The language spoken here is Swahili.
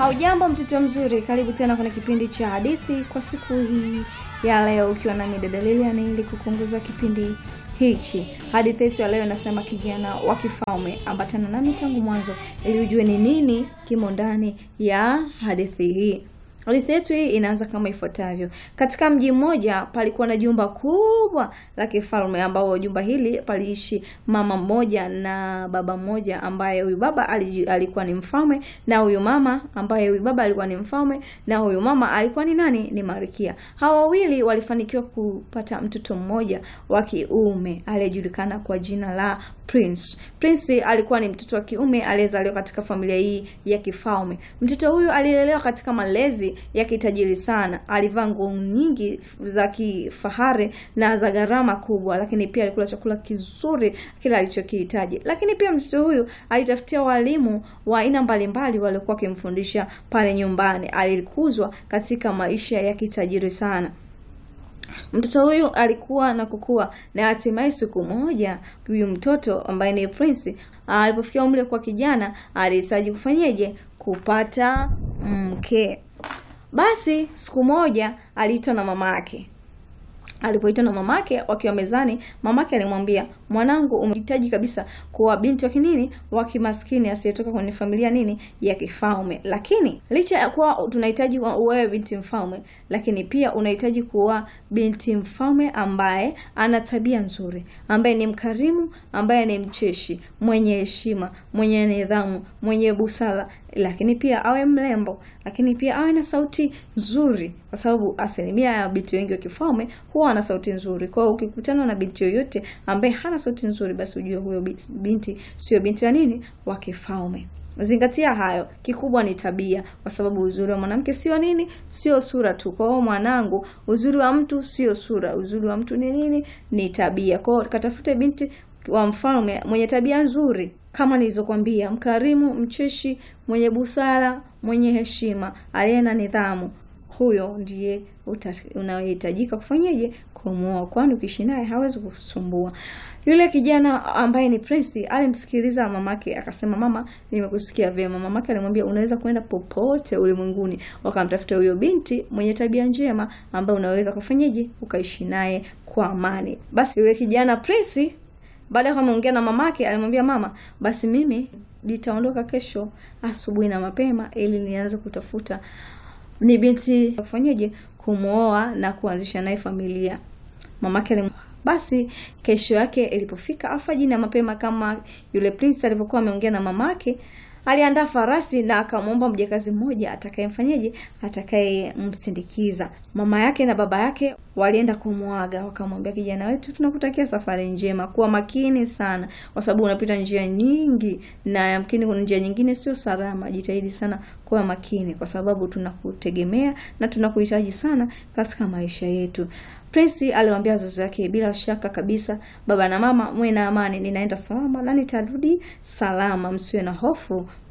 Haujambo mtoto mzuri, karibu tena kwenye kipindi cha hadithi kwa siku hii ya leo, ukiwa nami dada Lilian ili kukuongoza kipindi hichi. Hadithi yetu ya leo inasema kijana wa kifalme. Ambatana nami tangu mwanzo ili ujue ni nini kimo ndani ya hadithi hii. Hadithi yetu hii inaanza kama ifuatavyo. Katika mji mmoja palikuwa na jumba kubwa la kifalme, ambao jumba hili paliishi mama mmoja na baba mmoja, ambaye huyu baba alikuwa ni mfalme na huyu mama ambaye huyu baba alikuwa ni mfalme na huyu mama alikuwa ni nani? Ni Malkia. Hawa wawili walifanikiwa kupata mtoto mmoja wa kiume aliyejulikana kwa jina la Prince. Prince alikuwa ni mtoto wa kiume aliyezaliwa katika familia hii ya kifalme. Mtoto huyu alilelewa katika malezi ya kitajiri sana. Alivaa nguo nyingi za kifahari na za gharama kubwa, lakini pia alikula chakula kizuri kila alichokihitaji. Lakini pia mtoto huyu alitafutia walimu wa aina mbalimbali waliokuwa wakimfundisha pale nyumbani. Alikuzwa katika maisha ya kitajiri sana. Mtoto huyu alikuwa na kukua na hatimaye siku moja huyu mtoto ambaye ni Prince alipofikia umri kwa kijana alihitaji kufanyeje? Kupata mke. Basi siku moja aliitwa na mama yake. Alipoitwa na mamake wakiwa mezani, mamake alimwambia, mwanangu, umehitaji kabisa kuwa binti wa kinini wa kimaskini asiyetoka kwenye familia nini ya kifalme. Lakini licha ya kuwa tunahitaji uwewe binti mfalme, lakini pia unahitaji kuwa binti mfalme ambaye ana tabia nzuri, ambaye ni mkarimu, ambaye ni mcheshi, mwenye heshima, mwenye nidhamu, mwenye busara, lakini pia awe mrembo, lakini pia awe na sauti nzuri, kwa sababu asilimia ya binti wengi wa kifalme huwa ana sauti nzuri. Kwa hiyo ukikutana na binti yoyote ambaye hana sauti nzuri, basi ujue huyo binti sio binti wa nini wa kifalme. Zingatia hayo, kikubwa ni tabia, kwa sababu uzuri wa mwanamke sio nini, sio sura tu. Kwa hiyo mwanangu, uzuri wa mtu sio sura, uzuri wa mtu ni nini? Ni tabia. Kwa hiyo katafute binti wa mfalme mwenye tabia nzuri kama nilizokwambia, mkarimu, mcheshi, mwenye busara, mwenye heshima, aliye na nidhamu. Huyo ndiye unayehitajika kufanyaje? Kumuoa, kwani ukiishi naye hawezi kusumbua. Yule kijana ambaye ni Prince alimsikiliza mamake, akasema, mama, nimekusikia vyema. Mamake alimwambia, unaweza kwenda popote ulimwenguni, wakamtafuta huyo binti mwenye tabia njema ambaye unaweza kufanyaje, ukaishi naye kwa amani. Basi yule kijana Prince baada ya kuongea na mamake, alimwambia mama, basi mimi nitaondoka kesho asubuhi na mapema ili nianze kutafuta ni binti kufanyaje kumwoa na kuanzisha naye familia. Mamake alim... basi kesho yake ilipofika alfajiri na mapema, kama yule Prince alivyokuwa ameongea na mamake, aliandaa farasi na akamwomba mjakazi mmoja atakayemfanyaje, atakayemsindikiza. Mama yake na baba yake walienda kumwaga, wakamwambia, kijana wetu, tunakutakia safari njema, kuwa makini sana, kwa sababu unapita njia nyingi na yamkini kuna njia nyingine sio salama. Jitahidi sana kuwa makini, kwa sababu tunakutegemea na tunakuhitaji sana katika maisha yetu. Prince aliwaambia wazazi wake, bila shaka kabisa, baba na mama, mwe na amani, ninaenda salama na nitarudi salama, msiwe na hofu